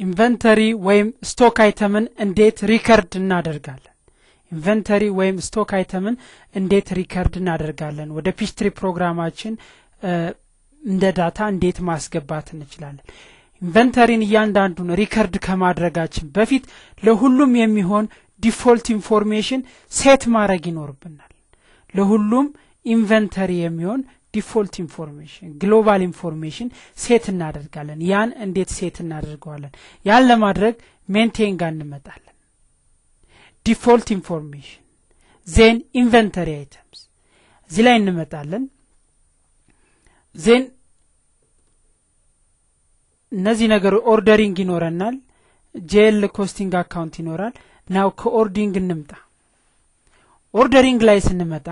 ኢንቨንተሪ ወይም ስቶክ አይተምን እንዴት ሪከርድ እናደርጋለን ኢንቨንተሪ ወይም ስቶክ አይተምን እንዴት ሪከርድ እናደርጋለን ወደ ፒስትሪ ፕሮግራማችን እንደ ዳታ እንዴት ማስገባት እንችላለን ኢንቨንተሪን እያንዳንዱን ሪከርድ ከማድረጋችን በፊት ለሁሉም የሚሆን ዲፎልት ኢንፎርሜሽን ሴት ማድረግ ይኖርብናል ለሁሉም ኢንቨንተሪ የሚሆን ዲፎልት ኢንፎርሜሽን ግሎባል ኢንፎርሜሽን ሴት እናደርጋለን ያን እንዴት ሴት እናደርገዋለን ያን ለማድረግ ሜንቴን ጋር እንመጣለን ዲፎልት ኢንፎርሜሽን ዜን ኢንቨንተሪ አይተምስ እዚህ ላይ እንመጣለን ዜን እነዚህ ነገሮች ኦርደሪንግ ይኖረናል ጄል ኮስቲንግ አካውንት ይኖራል ናው ከኦርዲንግ እንምጣ ኦርደሪንግ ላይ ስንመጣ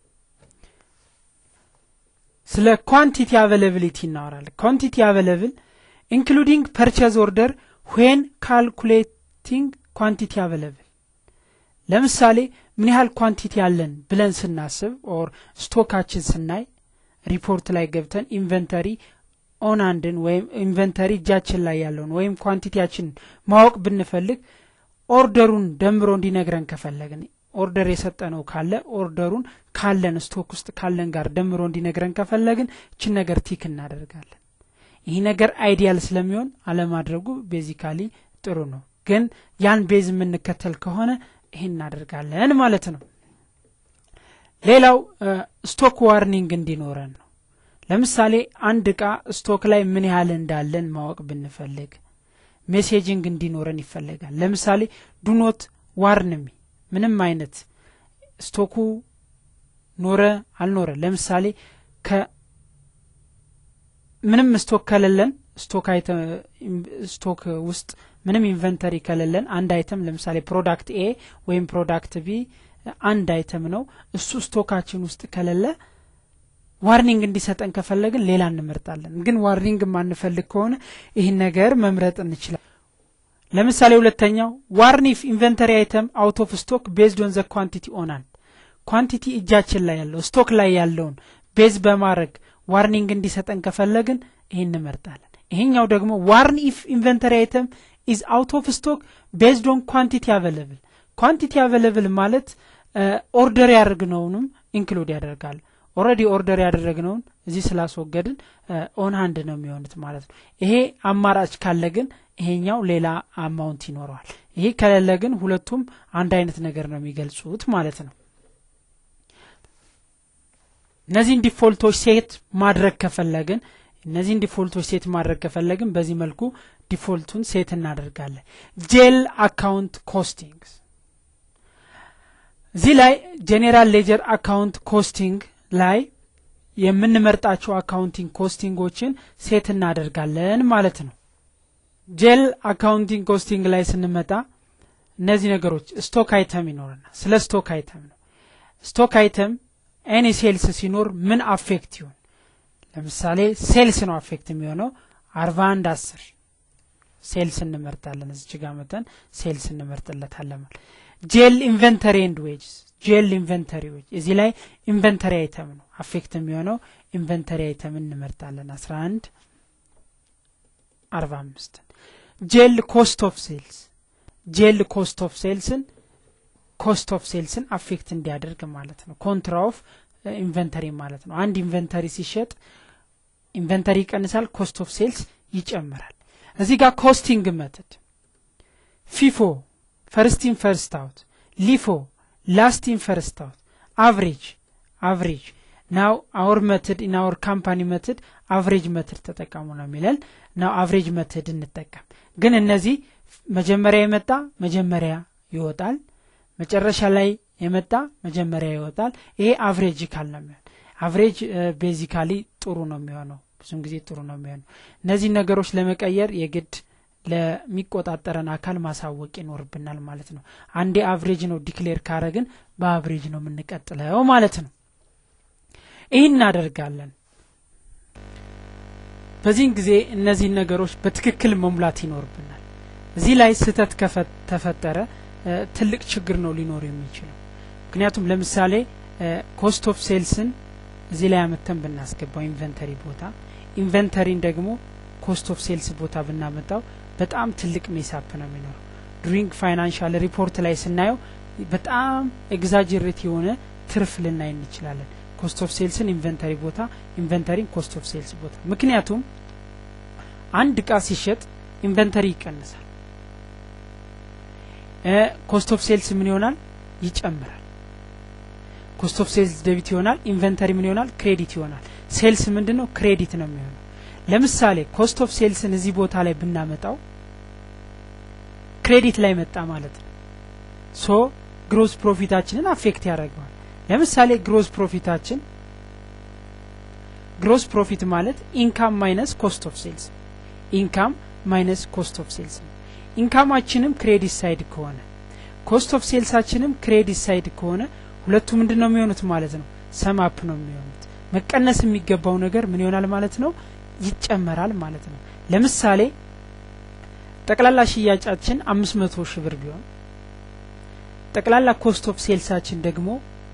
ስለ ኳንቲቲ አቬለብሊቲ እናወራለን ኳንቲቲ አቬለብል ኢንክሉዲንግ ፐርቸዝ ኦርደር ዌን ካልኩሌቲንግ ኳንቲቲ አቬለብል ለምሳሌ ምን ያህል ኳንቲቲ አለን ብለን ስናስብ ኦር ስቶካችን ስናይ ሪፖርት ላይ ገብተን ኢንቨንተሪ ኦን አንድን ወይም ኢንቨንተሪ እጃችን ላይ ያለውን ወይም ኳንቲቲያችንን ማወቅ ብንፈልግ ኦርደሩን ደምሮ እንዲነግረን ከፈለግን ኦርደር የሰጠነው ካለ ኦርደሩን ካለን ስቶክ ውስጥ ካለን ጋር ደምሮ እንዲነግረን ከፈለግን እችን ነገር ቲክ እናደርጋለን ይህ ነገር አይዲያል ስለሚሆን አለማድረጉ ቤዚካሊ ጥሩ ነው ግን ያን ቤዝ የምንከተል ከሆነ ይህን እናደርጋለን ማለት ነው ሌላው ስቶክ ዋርኒንግ እንዲኖረን ነው ለምሳሌ አንድ እቃ ስቶክ ላይ ምን ያህል እንዳለን ማወቅ ብንፈልግ ሜሴጂንግ እንዲኖረን ይፈለጋል ለምሳሌ ዱኖት ዋርንሚ ምንም አይነት ስቶኩ ኖረ አልኖረ ለምሳሌ ምንም ስቶክ ከሌለን ስቶክ ስቶክ ውስጥ ምንም ኢንቨንተሪ ከሌለን አንድ አይተም ለምሳሌ ፕሮዳክት ኤ ወይም ፕሮዳክት ቢ አንድ አይተም ነው እሱ ስቶካችን ውስጥ ከሌለ ዋርኒንግ እንዲሰጠን ከፈለግን ሌላ እንመርጣለን ግን ዋርኒንግ ማንፈልግ ከሆነ ይህን ነገር መምረጥ እንችላል ለምሳሌ ሁለተኛው ዋርን ኢፍ ኢንቨንተሪ አይተም አውት ኦፍ ስቶክ ቤዝድ ኦን ዘ ኳንቲቲ ኦናል ኳንቲቲ እጃችን ላይ ያለው ስቶክ ላይ ያለውን ቤዝ በማድረግ ዋርኒንግ እንዲሰጠን ከፈለግን ይህን እንመርጣለን ይሄኛው ደግሞ ዋርን ኢፍ ኢንቨንተሪ አይተም ኢዝ አውት ኦፍ ስቶክ ቤዝድ ኦን ኳንቲቲ አቬለብል ኳንቲቲ አቬለብል ማለት ኦርደር ያደርግነውንም ኢንክሉድ ያደርጋል ኦረዲ ኦርደር ያደረግነውን እዚህ ስላስወገድን ኦን ሃንድ ነው የሚሆኑት ማለት ነው ይሄ አማራጭ ካለ ግን ይሄኛው ሌላ አማውንት ይኖረዋል ይሄ ከሌለ ግን ሁለቱም አንድ አይነት ነገር ነው የሚገልጹት ማለት ነው እነዚህን ዲፎልቶች ሴት ማድረግ ከፈለግን እነዚህን ዲፎልቶች ሴት ማድረግ ከፈለግን በዚህ መልኩ ዲፎልቱን ሴት እናደርጋለን ጄል አካውንት ኮስቲንግስ እዚህ ላይ ጄኔራል ሌጀር አካውንት ኮስቲንግ ላይ የምንመርጣቸው አካውንቲንግ ኮስቲንጎችን ሴት እናደርጋለን ማለት ነው ጄል አካውንቲንግ ኮስቲንግ ላይ ስንመጣ እነዚህ ነገሮች ስቶክ አይተም ይኖረናል ስለ ስቶክ አይተም ነው ስቶክ አይተም ኤኒ ሴልስ ሲኖር ምን አፌክት ይሆን ለምሳሌ ሴልስ ነው አፌክት የሚሆነው አርባ አንድ አስር ሴልስ እንመርጣለን እዚች ጋር መጠን ሴልስ እንመርጥለታለን ማለት ጄል ኢንቨንተሪ ኤንድ ዌጅስ ጄል ኢንቨንተሪ ዌጅ እዚህ ላይ ኢንቨንተሪ አይተም ነው አፌክት የሚሆነው ኢንቨንተሪ አይተም እንመርጣለን አስራ አንድ አርባ አምስት ጄል ኮስት ኦፍ ሴልስ ጄል ኮስት ኦፍ ሴልስን ኮስት ኦፍ ሴልስን አፌክት እንዲያደርግ ማለት ነው ኮንትራ ኦፍ ኢንቨንተሪ ማለት ነው አንድ ኢንቨንተሪ ሲሸጥ ኢንቨንተሪ ይቀንሳል ኮስት ኦፍ ሴልስ ይጨምራል እዚህ ጋር ኮስቲንግ መትድ ፊፎ ፈርስቲን ፈርስት አውት ሊፎ ላስቲን ፈርስት አውት አቭሬጅ አቭሬጅ ናው አወር መትድ ኢን አወር ካምፓኒ መትድ አቭሬጅ መትድ ተጠቀሙ ነው የሚለን ናው አቭሬጅ መትድ እንጠቀም ግን እነዚህ መጀመሪያ የመጣ መጀመሪያ ይወጣል መጨረሻ ላይ የመጣ መጀመሪያ ይወጣል ይሄ አቭሬጅ ካል ነው የሚሆን አቭሬጅ ቤዚካሊ ጥሩ ነው የሚሆነው ብዙም ጊዜ ጥሩ ነው የሚሆነው እነዚህ ነገሮች ለመቀየር የግድ ለሚቆጣጠረን አካል ማሳወቅ ይኖርብናል ማለት ነው አንዴ አቭሬጅ ነው ዲክሌር ካረግን በአቭሬጅ ነው የምንቀጥለው ማለት ነው ይህ እናደርጋለን በዚህን ጊዜ እነዚህን ነገሮች በትክክል መሙላት ይኖርብናል እዚህ ላይ ስህተት ተፈጠረ ትልቅ ችግር ነው ሊኖር የሚችለው ምክንያቱም ለምሳሌ ኮስት ኦፍ ሴልስን እዚህ ላይ አመተን ብናስገባው ኢንቨንተሪ ቦታ ኢንቨንተሪን ደግሞ ኮስት ኦፍ ሴልስ ቦታ ብናመጣው በጣም ትልቅ ሜሳፕ ነው የሚኖረው ዱሪንግ ፋይናንሻል ሪፖርት ላይ ስናየው በጣም ኤግዛጀሬት የሆነ ትርፍ ልናይ እንችላለን ኮስት ኦፍ ሴልስን ኢንቨንተሪ ቦታ ኢንቨንተሪን ኮስት ኦፍ ሴልስ ቦታ ምክንያቱም አንድ እቃ ሲሸጥ ኢንቨንተሪ ይቀንሳል ኮስት ኦፍ ሴልስ ምን ይሆናል ይጨምራል ኮስት ኦፍ ሴልስ ደቢት ይሆናል ኢንቨንተሪ ምን ይሆናል ክሬዲት ይሆናል ሴልስ ምንድን ነው ክሬዲት ነው የሚሆነው ለምሳሌ ኮስት ኦፍ ሴልስን እዚህ ቦታ ላይ ብናመጣው ክሬዲት ላይ መጣ ማለት ነው ሶ ግሮስ ፕሮፊታችንን አፌክት ያደርገዋል ለምሳሌ ግሮስ ፕሮፊታችን ግሮስ ፕሮፊት ማለት ኢንካም ማይነስ ኮስት ኦፍ ሴልስ ኢንካም ማይነስ ኮስት ኦፍ ሴልስ ነው ኢንካማችንም ክሬዲት ሳይድ ከሆነ ኮስት ኦፍ ሴልሳችንም ክሬዲት ሳይድ ከሆነ ሁለቱ ምንድን ነው የሚሆኑት ማለት ነው ሰማፕ ነው የሚሆኑት መቀነስ የሚገባው ነገር ምን ይሆናል ማለት ነው ይጨመራል ማለት ነው ለምሳሌ ጠቅላላ ሽያጫችን አምስት መቶ ሺህ ብር ቢሆን ጠቅላላ ኮስት ኦፍ ሴልሳችን ደግሞ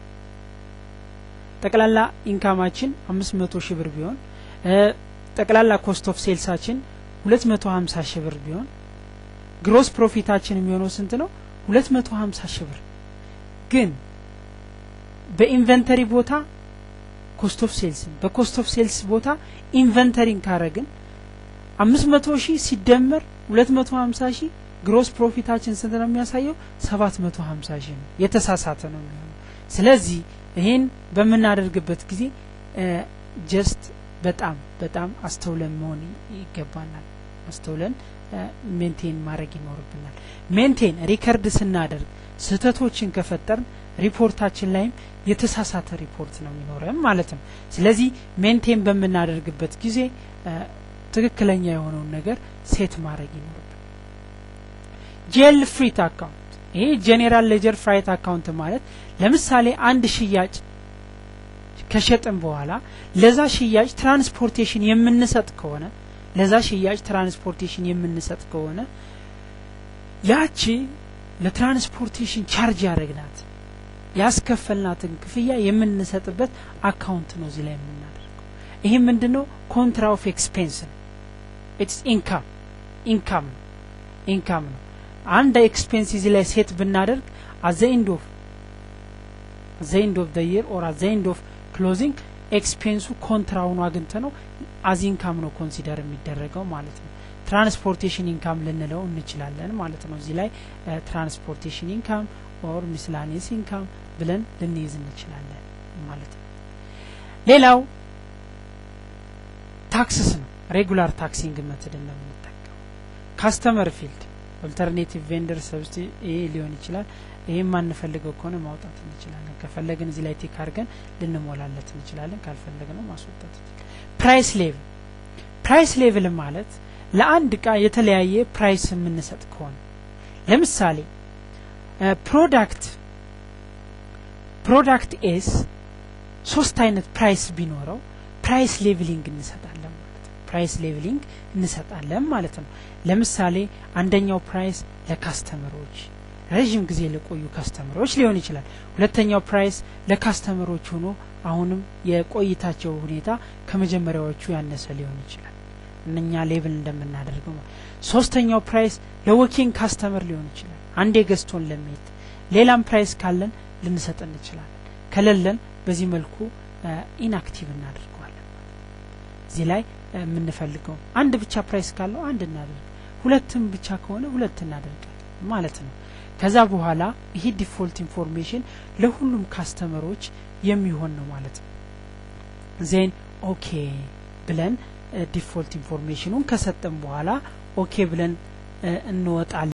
ጠቅላላ ኢንካማችን አምስት መቶ ሺህ ብር ቢሆን ጠቅላላ ኮስት ኦፍ ሴልሳችን ሁለት መቶ ሀምሳ ሺህ ብር ቢሆን ግሮስ ፕሮፊታችን የሚሆነው ስንት ነው ሁለት መቶ ሀምሳ ሺህ ብር ግን በኢንቨንተሪ ቦታ ኮስት ኦፍ ሴልስን በኮስት ኦፍ ሴልስ ቦታ ኢንቨንተሪን ካረግን አምስት መቶ ሺህ ሲደመር ሁለት መቶ ሀምሳ ሺህ ግሮስ ፕሮፊታችን ስንት ነው የሚያሳየው ሰባት መቶ ሀምሳ ሺህ ነው የተሳሳተ ነው የሚሆነው ስለዚህ ይሄን በምናደርግበት ጊዜ ጀስት በጣም በጣም አስተውለን መሆን ይገባናል አስተውለን ሜንቴን ማድረግ ይኖርብናል ሜንቴን ሪከርድ ስናደርግ ስህተቶችን ከፈጠርን ሪፖርታችን ላይም የተሳሳተ ሪፖርት ነው የሚኖረም ማለት ነው ስለዚህ ሜንቴን በምናደርግበት ጊዜ ትክክለኛ የሆነውን ነገር ሴት ማድረግ ይኖርብን ጄል ፍሪት አካውንት ይሄ ጄኔራል ሌጀር ፍራይት አካውንት ማለት ለምሳሌ አንድ ሽያጭ ከሸጥን በኋላ ለዛ ሽያጭ ትራንስፖርቴሽን የምንሰጥ ከሆነ ለዛ ሽያጭ ትራንስፖርቴሽን የምንሰጥ ከሆነ ያቺ ለትራንስፖርቴሽን ቻርጅ ያደረግናት ያስከፈልናትን ክፍያ የምንሰጥበት አካውንት ነው እዚህ ላይ የምናደርገው ይሄ ምንድን ነው ኮንትራ ኦፍ ኤክስፔንስ ነው ኢትስ ኢንካም ኢንካም ነው ኢንካም ነው አንድ ኤክስፔንስ እዚህ ላይ ሴት ብናደርግ አዘ ኤንድ ኦፍ አዘ ኤንድ ኦፍ ዘ ይር ኦር አዘ ኤንድ ኦፍ ክሎዚንግ ኤክስፔንሱ ኮንትራውኑ አግኝተ ነው አዝ ኢንካም ነው ኮንሲደር የሚደረገው ማለት ነው ትራንስፖርቴሽን ኢንካም ልንለው እንችላለን ማለት ነው እዚህ ላይ ትራንስፖርቴሽን ኢንካም ኦር ሚስላኔስ ኢንካም ብለን ልንይዝ እንችላለን ማለት ነው ሌላው ታክስስ ነው ሬጉላር ታክሲንግ መትድ ነው የምንጠቀመው ካስተመር ፊልድ ኦልተርኔቲቭ ቬንደር ሰብስቲ ይሄ ሊሆን ይችላል ይሄ ማንፈልገው ከሆነ ማውጣት እንችላለን ከፈለግን እዚህ ላይ ቲክ አድርገን ልንሞላለት እንችላለን ካልፈለግ ነው ማስወጣት ፕራይስ ሌቭል ፕራይስ ሌቭል ማለት ለአንድ እቃ የተለያየ ፕራይስ የምንሰጥ ከሆነ ለምሳሌ ፕሮዳክት ፕሮዳክት ኤስ ሶስት አይነት ፕራይስ ቢኖረው ፕራይስ ሌቭሊንግ እንሰጣለን ማለት ነው ፕራይስ ሌቭሊንግ እንሰጣለን ማለት ነው ለምሳሌ አንደኛው ፕራይስ ለካስተመሮች ረዥም ጊዜ ለቆዩ ካስተመሮች ሊሆን ይችላል ሁለተኛው ፕራይስ ለካስተመሮች ሆኖ አሁንም የቆይታቸው ሁኔታ ከመጀመሪያዎቹ ያነሰ ሊሆን ይችላል እነኛ ሌብል እንደምናደርገው ሶስተኛው ፕራይስ ለወኪንግ ካስተመር ሊሆን ይችላል አንዴ ገዝቶን ለሚሄድ ሌላም ፕራይስ ካለን ልንሰጥ እንችላለን ከሌለን በዚህ መልኩ ኢንአክቲቭ እናደርገዋለን እዚህ ላይ የምንፈልገው አንድ ብቻ ፕራይስ ካለው አንድ እናደርግ ሁለትም ብቻ ከሆነ ሁለት እናደርጋለን ማለት ነው ከዛ በኋላ ይሄ ዲፎልት ኢንፎርሜሽን ለሁሉም ካስተመሮች የሚሆን ነው ማለት ነው ዜን ኦኬ ብለን ዲፎልት ኢንፎርሜሽኑን ከሰጠን በኋላ ኦኬ ብለን እንወጣለን